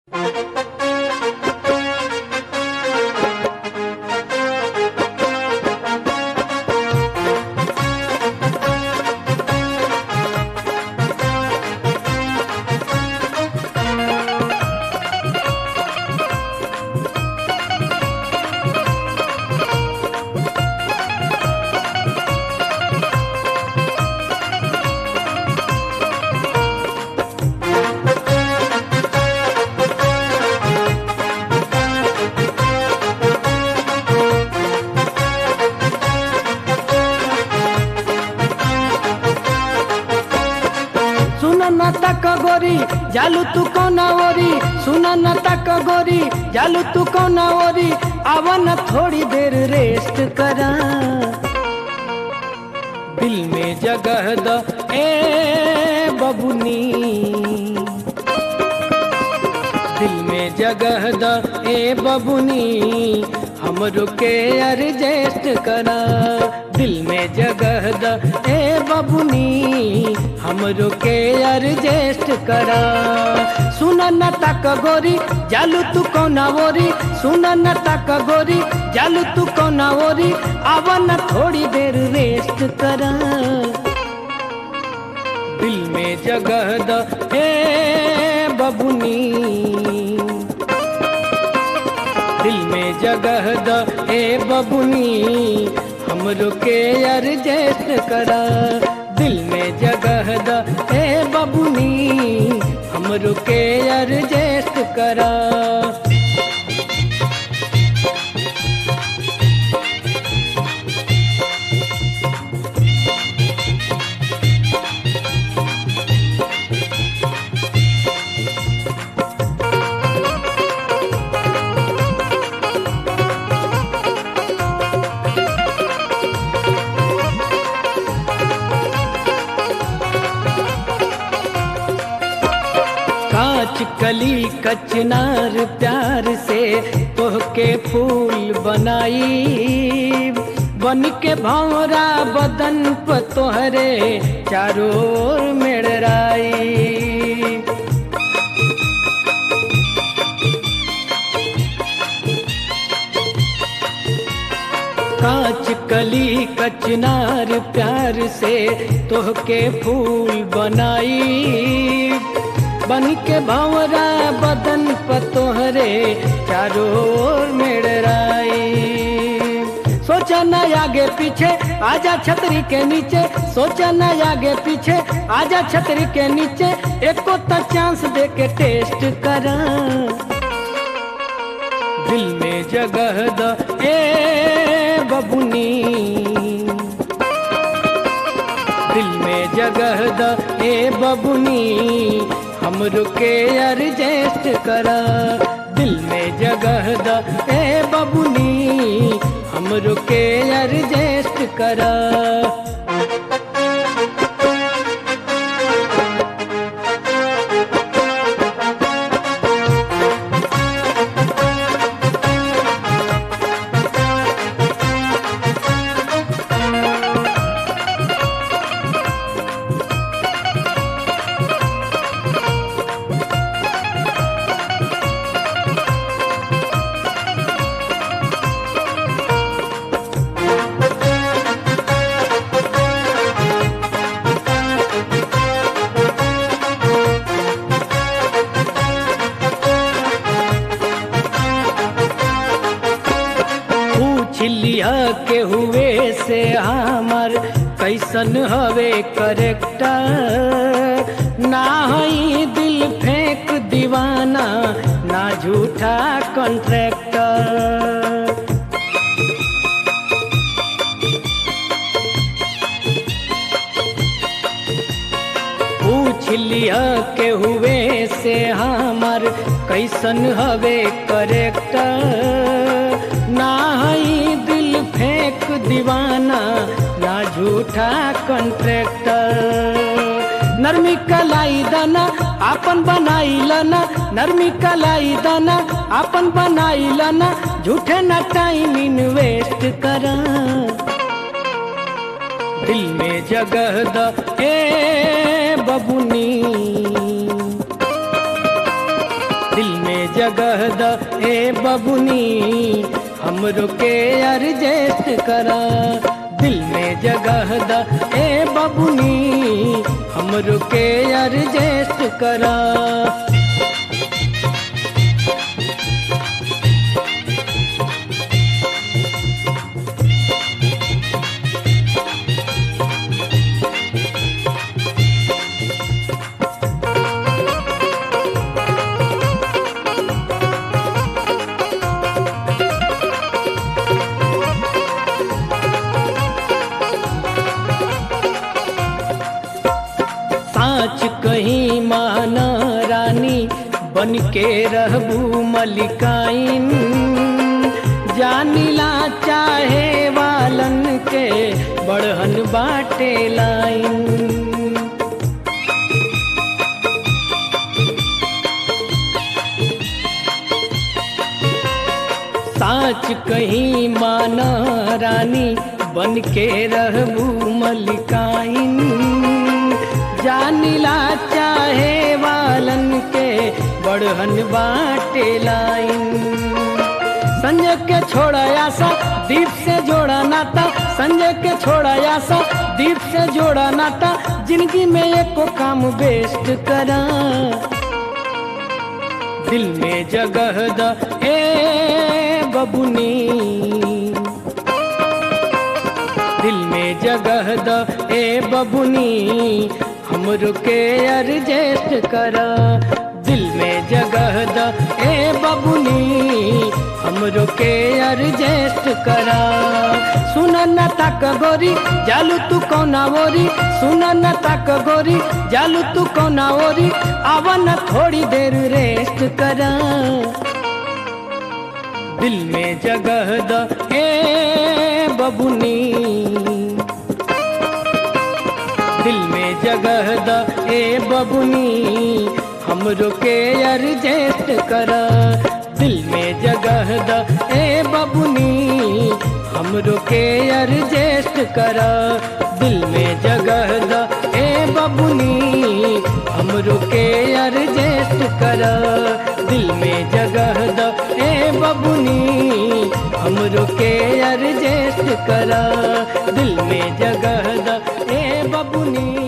गोरी जालू तू कौना ओरी सुना न तक गोरी जालू तू कौना ओरी आवा न थोड़ी देर रेस्ट करा दिल में जगह द ए बबुनी दिल में जगह द ए बबुनी हमरो के एडजस्ट करा दिल में जगह द ए बबुनी हमरो के एडजस्ट करा सुन न तक गोरी जालू तू कौना ओरी सुन न तक गोरी जालू तू कौना ओरी आवा न थोड़ी देर रेस्ट करा दिल में जगह द ए बबुनी दिल में जगह द ए बबुनी हमरो के एडजस्ट करा दिल में जगह द ए बबुनी हमरो के एडजस्ट करा कांच कली कचनार प्यार से तोहके फूल बनाई बन के भौरा बदन प तोहरे चारों ओर मेड़राई कांच कली कचनार प्यार से तोहके फूल बनाई बन के भंवरा बदन प तोहरे चारों ओर मेड़राई सोचा न आगे पीछे आजा छतरी के नीचे सोचा न आगे पीछे आजा छतरी के नीचे एको तो चांस दे के टेस्ट करा दिल में जगह द ए बबुनी दिल में जगह द ए बबुनी हमरो के एडजस्ट करा दिल में जगह द ए बबुनी हमरो के एडजस्ट करा पूछ लिया के हुए से हमर कैसन हवे करेक्टर ना हई दिल फेंक दीवाना ना झूठा कॉन्ट्रैक्टर पूछ लिया के हुए से हमर कैसन हवे करेक्टर ना हई दिल फेंक दीवाना ना झूठा कॉन्ट्रैक्टर नरमी कलाई दाना आपन बनाई लना नरमी कलाई दाना आपन बनाई लना झूठे ना टाइम इन्वेस्ट करा दिल में जगह द ए बबुनी दिल में जगह द ए बबुनी हमरो के अर्जेस्ट करा दिल में जगह द ए बबुनी हमरो के अर्जेस्ट करा साँच कहीं माना रानी बन के रहबू मलिकाइन जानिला चाहे वालन के बड़हन बाटे लाइन साँच कहीं माना रानी बन के रहबू मलिकाइन जानिला चाहे वालन के बड़हन बाटे लाइन संजय के छोड़ा आशा दीप से जोड़ा नाता संजय के छोड़ा आशा दीप से जोड़ा नाता जिंदगी में एको काम बेस्ट करा दिल में जगह द ए बबुनी दिल में जगह द ए बबुनी हमरो के अर्जेस्ट करा दिल में जगह द ए बबुनी हमरो के अर्जेस्ट करा सुन न तक गोरी जालू तू कौना ओरी सुन न तक गोरी जालू तू कौना ओरी आवन थोड़ी देर रेस्ट करा दिल में जगह द ए बबुनी दिल में जगह द ए बबुनी हमरो के अर्जेस्ट करा दिल में जगह द ए बबुनी हमरो के अर्जेस्ट करा दिल में जगह द ए बबुनी हमरो के अर्जेस्ट करा दिल में जगह द ए बबुनी हमरो के अर्जेस्ट करा दिल में जगह द ए बबुनी